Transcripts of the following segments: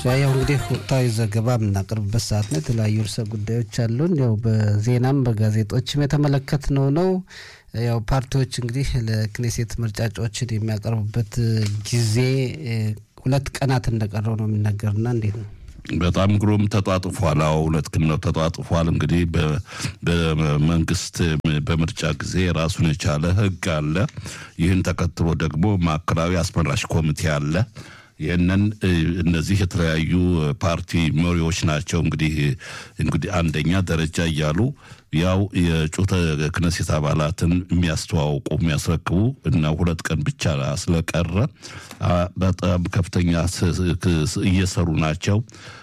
ያው እንግዲህ ወቅታዊ ዘገባ የምናቀርብበት ሰዓት ነው። የተለያዩ ርዕሰ ጉዳዮች አሉን። ያው በዜናም በጋዜጦችም የተመለከትነው ነው። ያው ፓርቲዎች እንግዲህ ለክኔሴት ምርጫ እጩዎችን የሚያቀርቡበት ጊዜ ሁለት ቀናት እንደቀረው ነው የሚነገርና እንዴት ነው? በጣም ግሩም ተጧጥፏል። አዎ እውነት ግን ነው ተጧጥፏል። እንግዲህ በመንግስት በምርጫ ጊዜ ራሱን የቻለ ሕግ አለ። ይህን ተከትሎ ደግሞ ማዕከላዊ አስመራጭ ኮሚቴ አለ። ይህንን እነዚህ የተለያዩ ፓርቲ መሪዎች ናቸው እንግዲህ እንግዲህ አንደኛ ደረጃ እያሉ ያው የእጩ ክነሴት አባላትን የሚያስተዋውቁ የሚያስረክቡ እና ሁለት ቀን ብቻ ስለቀረ በጣም ከፍተኛ እየሰሩ ናቸው።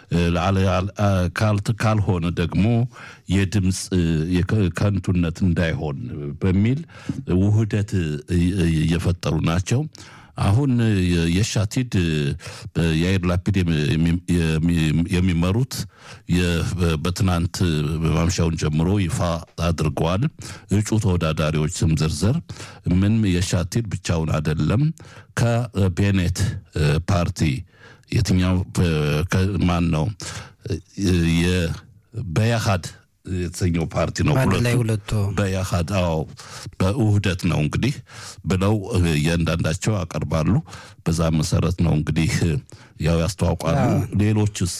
ካልሆነ ደግሞ የድምፅ ከንቱነት እንዳይሆን በሚል ውህደት እየፈጠሩ ናቸው። አሁን የሻቲድ የአይር ላፒድ የሚመሩት በትናንት ማምሻውን ጀምሮ ይፋ አድርገዋል። እጩ ተወዳዳሪዎች ስም ዝርዝር ምን የሻቲድ ብቻውን አይደለም። ከቤኔት ፓርቲ የትኛው ማን ነው? በያሃድ የተሰኘው ፓርቲ ነው። ሁለቱ በያሃድ አዎ፣ በውህደት ነው እንግዲህ ብለው እያንዳንዳቸው ያቀርባሉ። በዛ መሰረት ነው እንግዲህ ያው ያስተዋውቃሉ። ሌሎችስ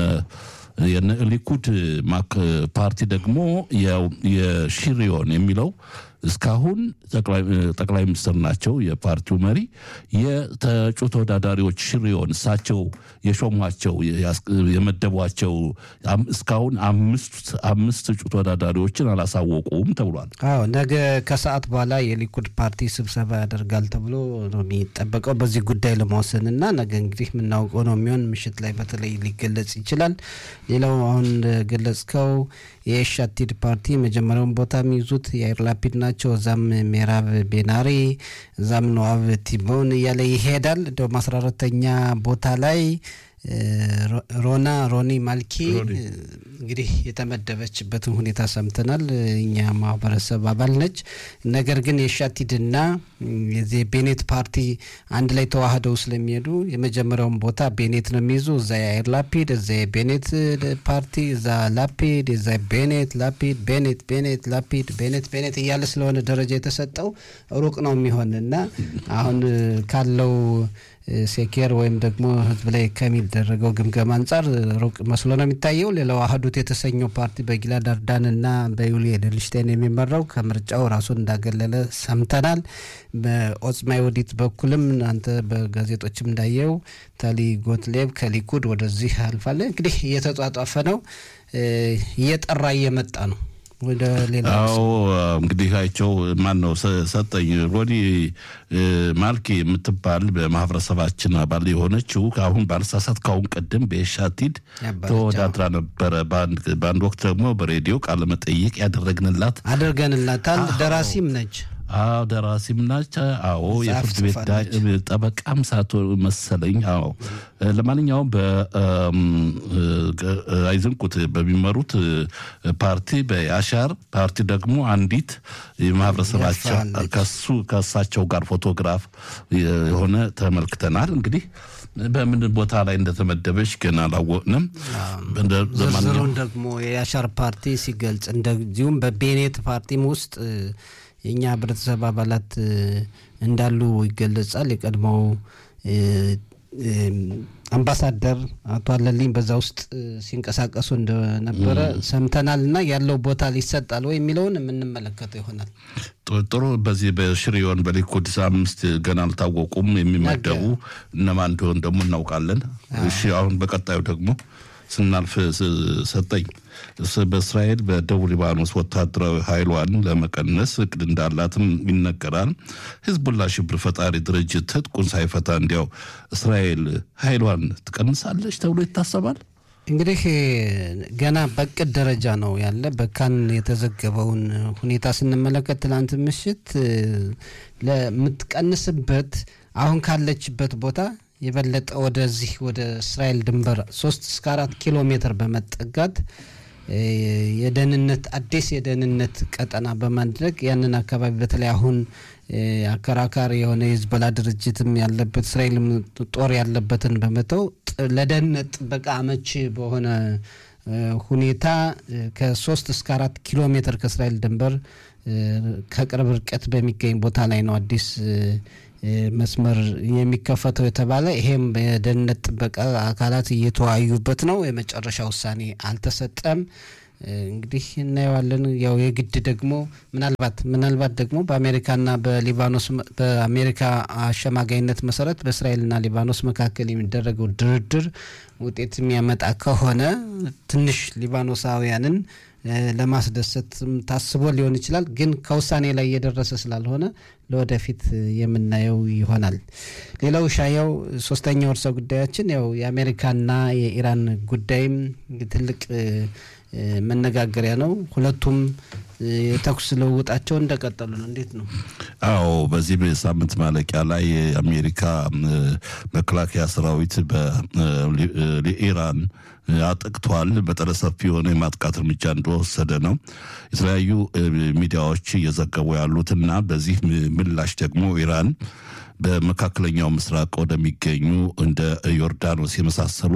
ሊኩድ ፓርቲ ደግሞ ያው የሺሪዮን የሚለው እስካሁን ጠቅላይ ሚኒስትር ናቸው የፓርቲው መሪ። የተጩ ተወዳዳሪዎች ሽሪዮን እሳቸው የሾሟቸው የመደቧቸው እስካሁን አምስት እጩ ተወዳዳሪዎችን አላሳወቁም ተብሏል። አዎ ነገ ከሰዓት በኋላ የሊኩድ ፓርቲ ስብሰባ ያደርጋል ተብሎ ነው የሚጠበቀው በዚህ ጉዳይ ለመወሰን እና ነገ እንግዲህ የምናውቀው ነው የሚሆን ምሽት ላይ በተለይ ሊገለጽ ይችላል። ሌላው አሁን እንደገለጽከው የሻቲድ ፓርቲ መጀመሪያውን ቦታ የሚይዙት የአይር ላፒድ ናቸው። እዛም ሜራብ ቤናሪ እዛም ነዋብ ቲቦን እያለ ይሄዳል። እንደውም አስራ አራተኛ ቦታ ላይ ሮና ሮኒ ማልኪ እንግዲህ የተመደበችበትን ሁኔታ ሰምተናል። እኛ ማህበረሰብ አባል ነች። ነገር ግን የሻቲድና የዚህ ቤኔት ፓርቲ አንድ ላይ ተዋህደው ስለሚሄዱ የመጀመሪያውን ቦታ ቤኔት ነው የሚይዙ። እዛ የአይር ላፒድ፣ እዛ የቤኔት ፓርቲ፣ እዛ ላፒድ፣ እዛ ቤኔት ላፒድ፣ ቤኔት ቤኔት ላፒድ፣ ቤኔት ቤኔት እያለ ስለሆነ ደረጃ የተሰጠው ሩቅ ነው የሚሆን እና አሁን ካለው ሴኬር ወይም ደግሞ ህዝብ ላይ ከሚደረገው ግምገማ አንጻር ሩቅ መስሎ ነው የሚታየው። ሌላው አህዱት የተሰኘው ፓርቲ በጊላድ አርዳን እና በዩሊ ኤድልሽቴን የሚመራው ከምርጫው ራሱን እንዳገለለ ሰምተናል። በኦጽማ ይሁዲት በኩልም አንተ በጋዜጦችም እንዳየው ታሊ ጎትሌብ ከሊኩድ ወደዚህ አልፋለ። እንግዲህ እየተጧጧፈ ነው፣ እየጠራ እየመጣ ነው ወደ ሌላ አዎ እንግዲህ አይቸው ማን ነው ሰጠኝ ሮኒ ማልኪ የምትባል በማህበረሰባችን አባል የሆነችው አሁን ባልሳሳት ካሁን ቀደም በሻቲድ ተወዳድራ ነበረ። በአንድ ወቅት ደግሞ በሬዲዮ ቃለ መጠይቅ ያደረግንላት አድርገንላታል። ደራሲም ነች። አዎ ደራሲም ናቸው። አዎ የፍርድ ቤት ጠበቃም ሳቶ መሰለኝ። አዎ ለማንኛውም በአይዘንቁት በሚመሩት ፓርቲ በያሻር ፓርቲ ደግሞ አንዲት የማህበረሰባቸው ከሱ ከእሳቸው ጋር ፎቶግራፍ የሆነ ተመልክተናል። እንግዲህ በምን ቦታ ላይ እንደተመደበች ገና አላወቅንም። ዝርዝሩን ደግሞ የያሻር ፓርቲ ሲገልጽ እንደዚሁም በቤኔት ፓርቲም ውስጥ የእኛ ህብረተሰብ አባላት እንዳሉ ይገለጻል። የቀድሞው አምባሳደር አቶ አለልኝ በዛ ውስጥ ሲንቀሳቀሱ እንደነበረ ሰምተናል። እና ያለው ቦታ ሊሰጣል ወይ የሚለውን የምንመለከተው ይሆናል። ጥሩ። በዚህ በሽሪዮን በሊኩድ አምስት ገና አልታወቁም የሚመደቡ እነማን እንደሆን ደግሞ እናውቃለን። እሺ አሁን በቀጣዩ ደግሞ ስናልፍ ሰጠኝ በእስራኤል በደቡብ ሊባኖስ ወታደራዊ ኃይሏን ለመቀነስ እቅድ እንዳላትም ይነገራል። ሂዝቡላ ሽብር ፈጣሪ ድርጅት ትጥቁን ሳይፈታ እንዲያው እስራኤል ኃይሏን ትቀንሳለች ተብሎ ይታሰባል። እንግዲህ ገና በእቅድ ደረጃ ነው ያለ። በካን የተዘገበውን ሁኔታ ስንመለከት ትናንት ምሽት ለምትቀንስበት አሁን ካለችበት ቦታ የበለጠ ወደዚህ ወደ እስራኤል ድንበር ሶስት እስከ አራት ኪሎ ሜትር በመጠጋት የደህንነት አዲስ የደህንነት ቀጠና በማድረግ ያንን አካባቢ በተለይ አሁን አከራካሪ የሆነ የሂዝቦላ ድርጅትም ያለበት እስራኤልም ጦር ያለበትን በመተው ለደህንነት ጥበቃ አመች በሆነ ሁኔታ ከሶስት እስከ አራት ኪሎ ሜትር ከእስራኤል ድንበር ከቅርብ ርቀት በሚገኝ ቦታ ላይ ነው አዲስ መስመር የሚከፈተው የተባለ ይሄም የደህንነት ጥበቃ አካላት እየተወያዩበት ነው። የመጨረሻ ውሳኔ አልተሰጠም። እንግዲህ እናየዋለን። ያው የግድ ደግሞ ምናልባት ምናልባት ደግሞ በአሜሪካና በሊባኖስ በአሜሪካ አሸማጋይነት መሰረት በእስራኤልና ሊባኖስ መካከል የሚደረገው ድርድር ውጤት የሚያመጣ ከሆነ ትንሽ ሊባኖሳውያንን ለማስደሰት ታስቦ ሊሆን ይችላል። ግን ከውሳኔ ላይ እየደረሰ ስላልሆነ ለወደፊት የምናየው ይሆናል። ሌላው ሻያው ሶስተኛው እርሰ ጉዳያችን ያው የአሜሪካና የኢራን ጉዳይም ትልቅ መነጋገሪያ ነው። ሁለቱም የተኩስ ልውውጣቸው እንደቀጠሉ ነው። እንዴት ነው? አዎ በዚህ ሳምንት ማለቂያ ላይ የአሜሪካ መከላከያ ሰራዊት በኢራን አጥቅቷል። መጠነ ሰፊ የሆነ የማጥቃት እርምጃ እንደወሰደ ነው የተለያዩ ሚዲያዎች እየዘገቡ ያሉትና በዚህ ምላሽ ደግሞ ኢራን በመካከለኛው ምስራቅ ወደሚገኙ እንደ ዮርዳኖስ የመሳሰሉ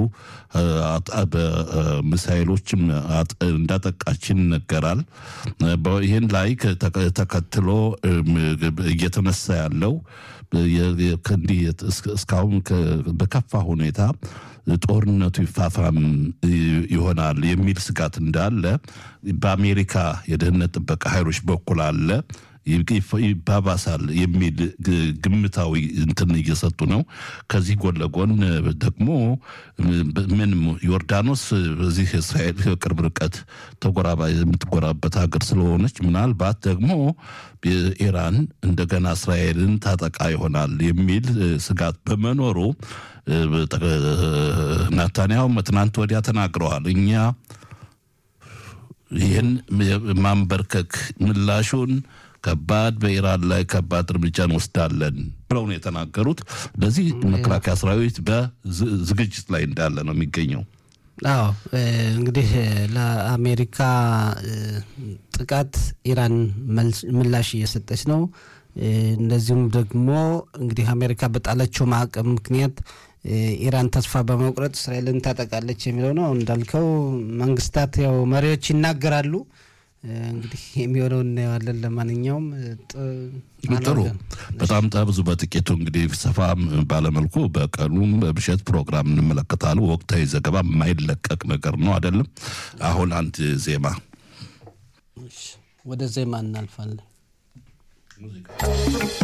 በሚሳይሎችም እንዳጠቃችን ይነገራል። ይህን ላይ ተከትሎ እየተነሳ ያለው እንዲህ እስካሁን በከፋ ሁኔታ ጦርነቱ ይፋፋም ይሆናል የሚል ስጋት እንዳለ በአሜሪካ የደህንነት ጥበቃ ኃይሎች በኩል አለ። ይባባሳል የሚል ግምታዊ እንትን እየሰጡ ነው። ከዚህ ጎን ለጎን ደግሞ ምን ዮርዳኖስ በዚህ እስራኤል ቅርብ ርቀት ተጎራባ የምትጎራበት ሀገር ስለሆነች ምናልባት ደግሞ ኢራን እንደገና እስራኤልን ታጠቃ ይሆናል የሚል ስጋት በመኖሩ ናታንያሁ ትናንት ወዲያ ተናግረዋል። እኛ ይህን ማንበርከክ ምላሹን ከባድ በኢራን ላይ ከባድ እርምጃ እንወስዳለን ብለው ነው የተናገሩት። ለዚህ መከላከያ ሰራዊት በዝግጅት ላይ እንዳለ ነው የሚገኘው። አዎ እንግዲህ ለአሜሪካ ጥቃት ኢራን ምላሽ እየሰጠች ነው። እንደዚሁም ደግሞ እንግዲህ አሜሪካ በጣለችው ማዕቀብ ምክንያት ኢራን ተስፋ በመቁረጥ እስራኤልን ታጠቃለች የሚለው ነው። እንዳልከው መንግስታት ያው መሪዎች ይናገራሉ። እንግዲህ የሚሆነው እናየዋለን። ለማንኛውም ጥሩ በጣም ብዙ በጥቂቱ እንግዲህ ሰፋ ባለመልኩ በቀኑም በምሽት ፕሮግራም እንመለከታለን። ወቅታዊ ዘገባ የማይለቀቅ ነገር ነው አይደለም። አሁን አንድ ዜማ ወደ ዜማ እናልፋለን።